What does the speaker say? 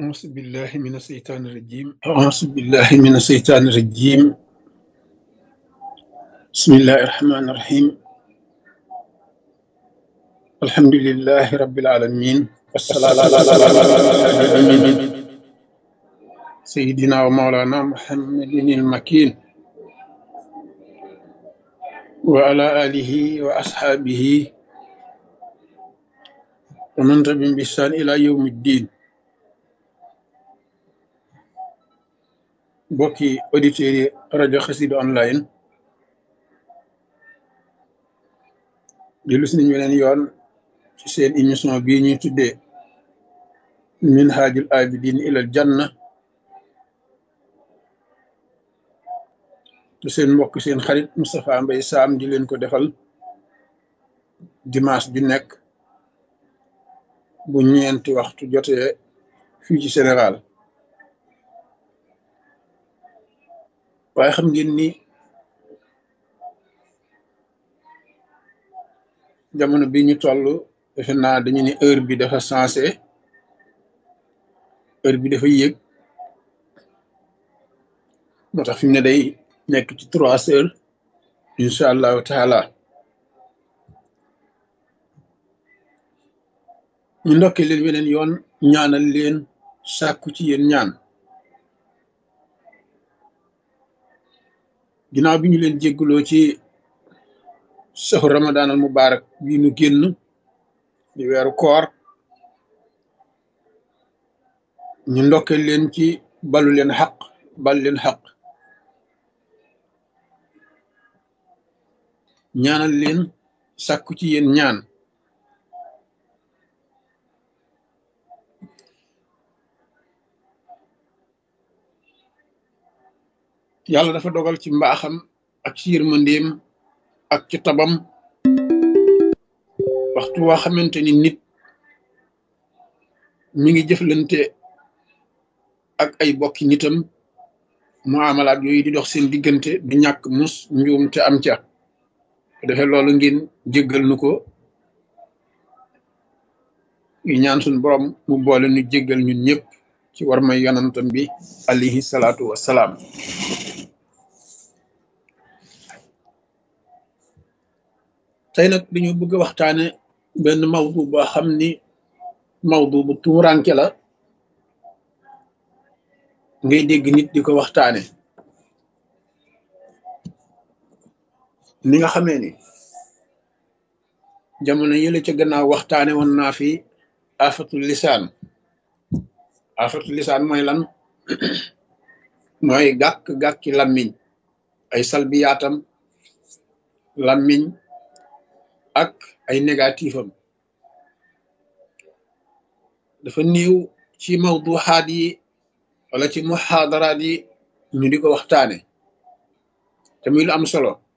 أعوذ بالله من الشيطان الرجيم أعوذ بالله من الشيطان الرجيم بسم الله الرحمن الرحيم الحمد لله رب العالمين والصلاة على سيدنا ومولانا محمد المكين وعلى آله وأصحابه ومن تبعهم بإحسان إلى يوم الدين mbokki auditeurs yi rajo Xassida online dellu si nañu weneen yoon ci seen émission bii ñuy tuddee minhajul abidin ilal janna te seen mbokk seen xarit Moustapha Mbaye Sam di leen ko defal dimanche ju nekk bu ñeenti waxtu jotee fii ci Sénégal waaye xam ngeen ni jamono bi ñu toll defe naa dañu ni heure bi dafa sensé heure bi dafa yéeg moo tax fi mu ne day nekk ci trois heures incha allahu taala ñu ndokkee leen weneen yoon ñaanal leen sàkku ci yéen ñaan ginnaaw bi ñu leen jégguloo ci saxu ramadan al mubarak bii nu génn di weeru koor ñu ndokke leen ci balu leen xaq bal leen xaq ñaanal leen sàkku ci yéen ñaan yàlla dafa dogal ci mbaaxam ak ci yërmandeem ak ci tabam waxtu waa xamante ni nit mi ngi jëflante ak ay bokki nitam muamalaat yooyu di dox seen diggante du ñàkk mus njuum te am ca defee loolu ngeen jéggal nu ko yu ñaan suñ borom mu boole nu jéggal ñun ñëpp ci war may yonantam bi alayhi salaatu wassalaam tey nag dañu bëgg a waxtaane benn mawdu boo xam ni mawdu bu tuuranke la ngay dégg nit di ko waxtaane ni nga xamee ni jamono yële ca gannaaw waxtaane woon naa fi afatul lisaan afatul lisaan mooy lan mooy gàkk-gàkki lammiñ ay salbiyaatam lammiñ ak ay négatif am dafa néew ci mawduxaat yi wala ci muxaadaraat yi ñu di ko waxtaane te muy lu am solo